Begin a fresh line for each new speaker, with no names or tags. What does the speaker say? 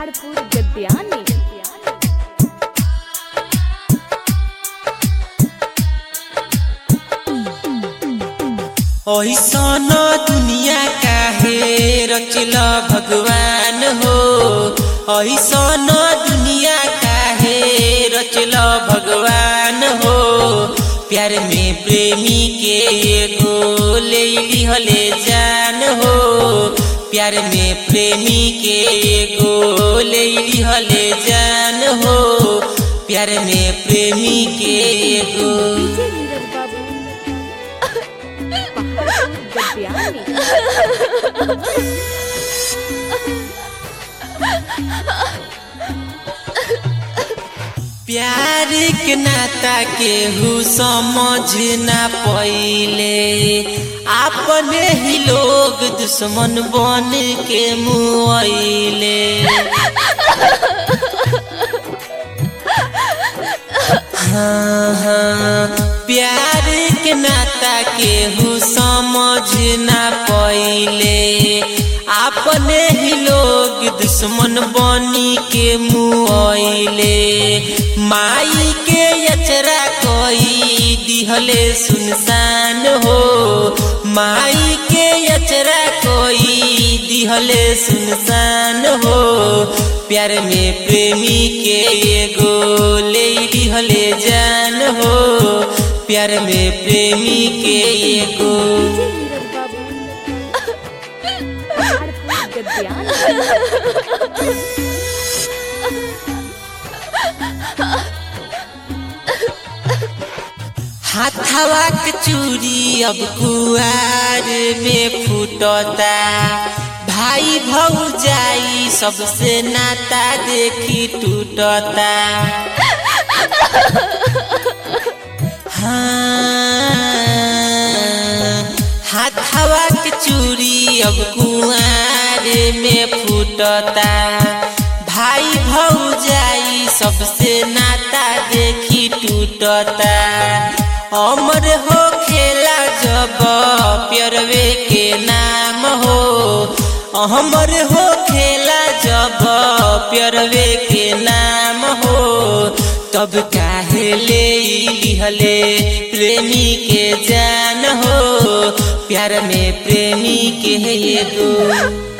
पहाड़पुर गद्यानी
ऐसन दुनिया काहे रचल भगवान हो ऐसन दुनिया काहे रचल भगवान हो प्यार में प्रेमी के एगो ले लिहले जान हो प्यार में प्रेमी के एगो ले लिहले जान हो प्यार में प्रेमी के एगो
डीजे नीरज बाबू पहाड़पुर गद्यानी
प्यार के नाता केहू समझ ना पइले अपने ही लोग दुश्मन बन के मुआइले हाँ हाँ प्यार के नाता केहू समझ ना पइले अपने ही लोग दुश्मन बनी के मुआइले माई के अचरा कोई दिहले सुनसान हो माई के अचरा कोई दिहले सुनसान हो प्यार में प्रेमी के एगो ले दिहले जान हो प्यार में प्रेमी के एगो
डीजे नीरज बाबू पहाड़पुर गद्यानी
हाथवा के चूड़ी अब कुआर में फूटता भाई भौजाई सबसे नाता देखी टूटता हाँ हाथवा के चूड़ी अब कुआर में फूटता भाई भौजाई सबसे नाता देखी टूटता अमर हो खेला जब प्यरवे के नाम हो अमर हो खेला जब प्यरवे के नाम हो तब काहे ले लिहले प्रेमी के जान हो प्यार में प्रेमी के एगो